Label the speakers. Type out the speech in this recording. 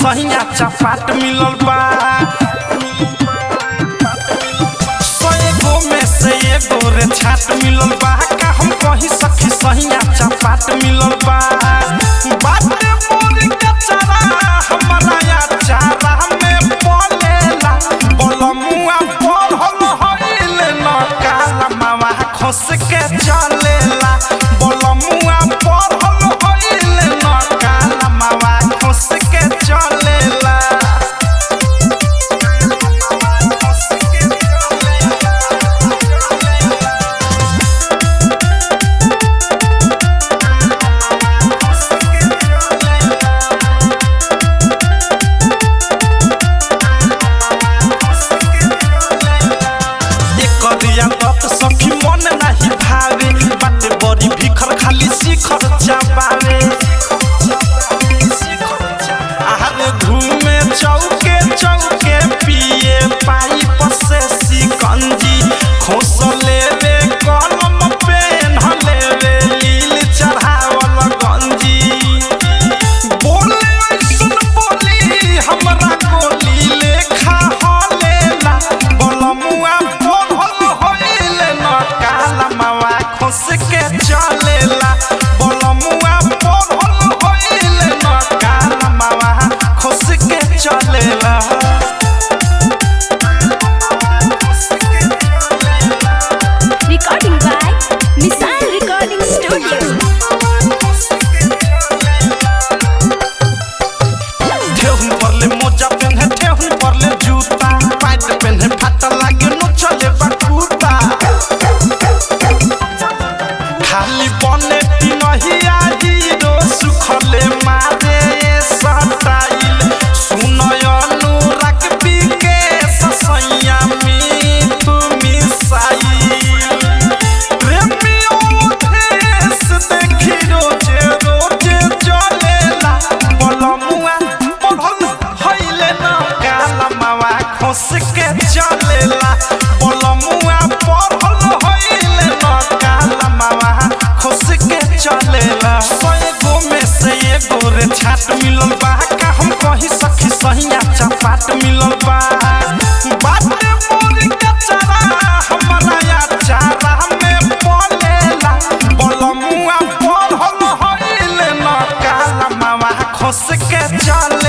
Speaker 1: सहिया चपाट मिलल बा सएगो में से एगो रे छाट मिलल बा का हम कही सखी सहिया चपाट मिलल बा बाटे मोर के चारा हमरा या चारा में पलेला बलमुआ पढ़ल हइल न काला मावा खस के चलेला बलमुआ पढ़ल हइल न काला मावा खस के चलेला एकरिया तत सखी मन नाही भावे बाटे बड़ी भिखर खाली शिखर चाबावे आहारे घूमे चौके चौके पिए पाइप से सिकंजी खोस लेवे कलम पेन लेवे लील चढ़ावल गंजी बोले ऐसन बोली हमरा गोली लेखा हलेला बलमुआ पढ़ल होइले न काला मावा खोस के चलेला बलमुआ पढ़ल होइले न काला मावा खोस के चलेला
Speaker 2: Recording by Missile Recording Studio.
Speaker 1: ठेहुन परले मोजा पेन्हे ठेहुन परले जूता पैंट पेन्हे फाटा लागे नो चले बटूता खाली बने पिनहिया हीरो सुखले मारे सटाइल सुनय अनुराग बिके ससैया मिठू मिसाइल प्रेमियों देश देखी रोजे रोजे चलेला बलमुआ पढ़ल हइले न काला मावा खोस के चलेला बलमुआ पढ़ल हइले न काला मावा खोस के चलेला सएगो में से एगो रे छाट मिलल बा का हम कही सखी सहिया चपाट मिलल बा बाटे मोर के चारा हमरा या चारा में पलेला बलमुआ पढ़ल हइले न काला मावा खोस के चल